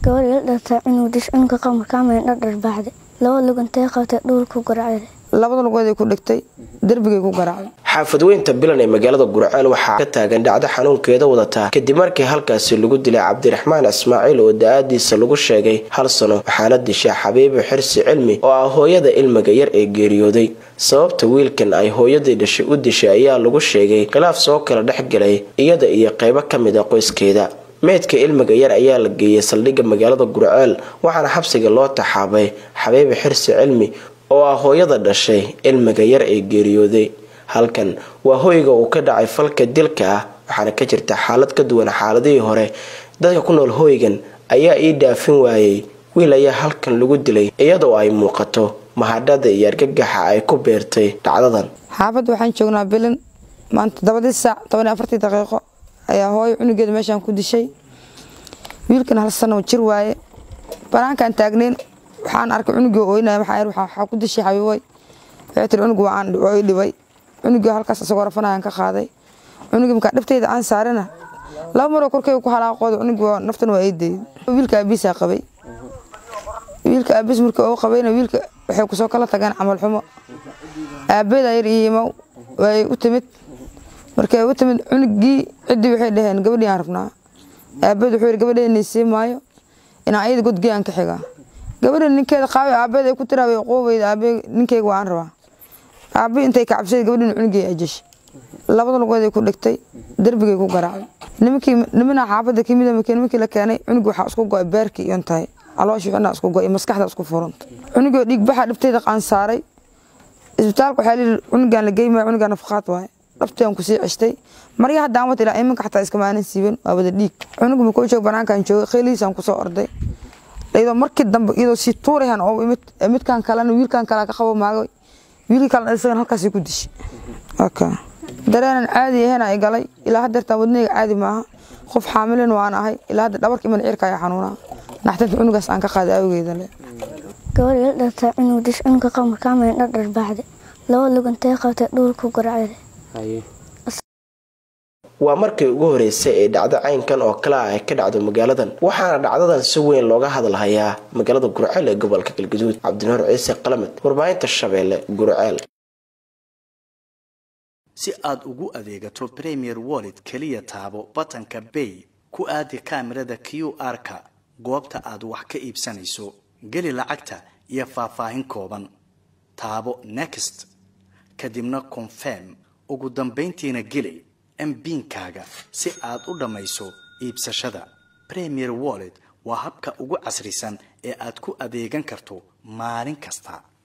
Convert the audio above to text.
gabar ila dhartaa inuu dish cunka qamarkaamayn dhardhar baaxde laba lugantee qabtay dhuulku guracde labada lugood ku dhigtay derbigay ku garaacday xaafadweynta bilan ee magaalada gurceel waxaa ka taagan dhacdo xanuunkeeda wadataa kadib markii halkaasi lagu dilay cabdiraxmaan ismaaciil oo da-aadiisa lagu sheegay hal sano waxaana dishay xabiibo xirsi cilmi oo ah hooyada ilmiga yar ee geeriyooday sababta wiilkan ay hooyadii dhashay u dishay ayaa lagu sheegay khilaaf soo kala dhexgalay iyada iyo qeybo ka mid a qoyskeeda meydka ilmiga yar ayaa la geeyay saldhigga magaalada gurceel waxaana xabsiga loo taxaabay xabiibo xirsi cilmi oo ah hooyada dhashay ilmiga yar ee geeriyooday halkan waa hoyga uu ka dhacay falka dilka ah waxaana ka jirta xaalad ka duwan xaaladihii hore dadka ku nool hoygan ayaa ii dhaafin waayey wiil ayaa halkan lagu dilay iyadoo ay muuqato mahadhada iyo argagaxa ay ku beertay dhacdadan xaafadda waxaan joognaa bilin maanta todobadii saac toban iyo afartii daqiiqo ayaa hooyo cunugeeda meeshaan ku dishay wiilkan hal sano jir waaye banaankaan taagneyn waxaan arkay cunugii ooynaya waxaa ku dishay xabiiboy waxay tiri cunug waan i dhibay cunugii halkaas isagoo rafanayaan ka qaaday cunugii markaa dhibtayda aan saarina laba maroo korkeyga ku halaaqooda cunugii naftan waa eeday wiilka aabiisaa qabay wiilka aabiis markii oo qabayna wiilka waxay kusoo kala tageen camal xumo aabeeda yar iyo imow way u timid markay u timid cunugii ciddii waxay dhaheen gabadhii aan rabnaa aabeed wuxuu yidhi gabadheeni sii maayo inaan ayada godgey aan ka xigaa gabadha ninkeeda qaabay aabeed ay ku tiraabay qoobeyda aabe ninkeyga waan rabaa aabe intay ka cabsay gabadhin cunugii ay jeshay labada lugood ay ku dhigtay derbigay ku garaacday nimankii nimana xaafadda ka mid markii nimankii la keenay cunugii waxaa isku go'ay beerkii iyo tahay calooshii xunaa isku go'ay maskaxda isku furanta cunugii dhiig baxa dhibtayda qaan saaray isbitaalka waxaa lihi cunugaan la geymaya cunugaan nafaqaad waaye dhabtaan kusii ceshtay marya haddaan wata ilaa iminka xataa iskamaanan siiban waa wada dhiig cunugu makoo joog banaankaan joogay kheylihiisaan kusoo orday iyadoo markii dambe iyadoo sii tuurayan oo imid midkaan kalena wiilkaan kalaa ka qabo maagay wiilkii kalena isagan halkaasii ku dishay dareenan caadi ahayn ay galay ilaa haddeertaan wadnayga caadi maaha qof xaamilin waan ahay ilaa hadda dhabarka iman cirka ayaa xanuunaa naxdinta cunugaas aan ka qaaday awgeeda le gabar ila dhartaa inuu dish cunka qamarkaamayn dhardhar baaxde laba lugantee qabtay dhuulku guracde waa markii ugu horeysay ee dhacdo caynkan oo kale ah ay ka dhacdo magaaladan waxaana dhacdadan si weyn looga hadalhayaa magaalada gurceel ee gobolka galgaduud cabdinuur ciise qalamed warbaahinta shabeelle gurceel si aad ugu adeegato premier wallet keliya taabo batanka bay ku aadi kaamirada q r-ka goobta aad wax ka iibsanayso geli lacagta iyo faahfaahin kooban taabo next kadibna confirm ugu dambayntiina geli mbiinkaaga si aad u dhammayso iibsashada premier wallet waa habka ugu casrisan ee aad ku adeegan karto maalin kasta